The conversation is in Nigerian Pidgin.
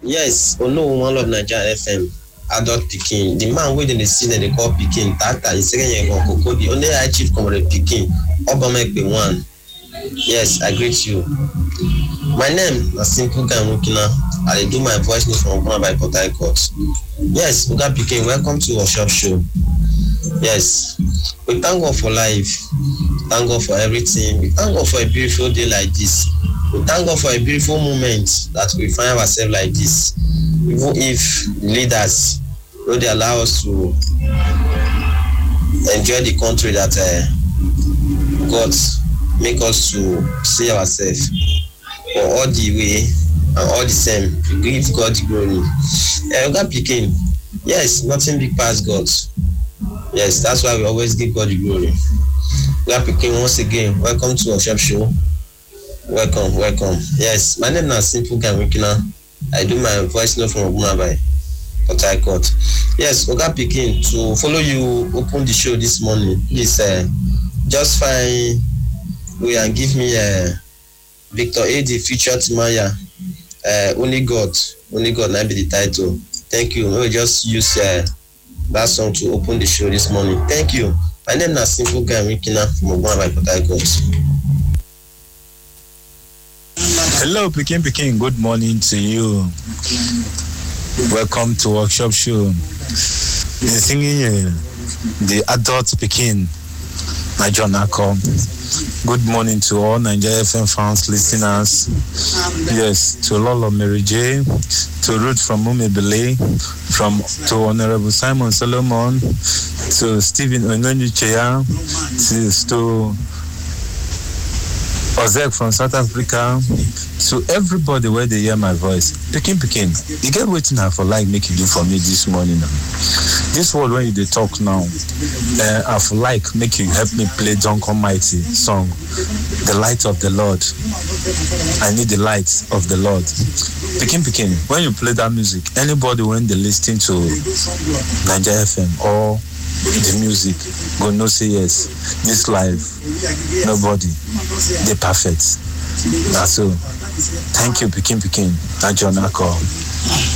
yes olóhùn one love naija fm adult pikin the man wey dem dey see dem dey call pikin tata isekenyegan kokodi only high chief comrade pikin obamekpe one yes i greet you my name na simple guy nwokina i dey do my voice note from ogunma by port harcourt yes oga pikin welcome to workshop show yes we thank god for life thank god for everything we thank god for a beautiful day like this we thank god for a beautiful moment that we find ourselves like this even if leaders no dey allow us to enjoy the country that uh, god make us to see ourselves for all the way and all the same we give god the glory uh, oga pikin yes nothing big pass god yes that's why we always give god the glory oga pikin once again welcome to workshop show welcome welcome yes my name na simple guy wikina i do my voice note from ogunabai port harcourt yes oga pikin to follow you open the show this morning please uh, just find way and give me uh, victor adi future timaya uh, only god only god na be the title thank you no just use uh, that song to open the show this morning thank you my name na simple guy wikina from ogunabai port harcourt. Hello, Pekin Pekin. Good morning to you. Welcome to Workshop Show. The singing uh, the adult Pekin, my John Ako. Good morning to all Nigeria FM fans, listeners. Yes, to Lolo Mary J, to Ruth from Mumebele, from to Honorable Simon Solomon, to Stephen Ononyicheya, to, to Ozek from South Africa, to everybody where they hear my voice. Pikin Pikin, you get waiting for like make you do for me this morning. This word when you they talk now, uh, I for like make you help me play Dunk Almighty song, The Light of the Lord. I need the light of the Lord. Pikin Pikin, when you play that music, anybody when they listening to Nigeria FM or the music go know say yes this life nobody dey perfect na so thank you pikin pikin na john akol.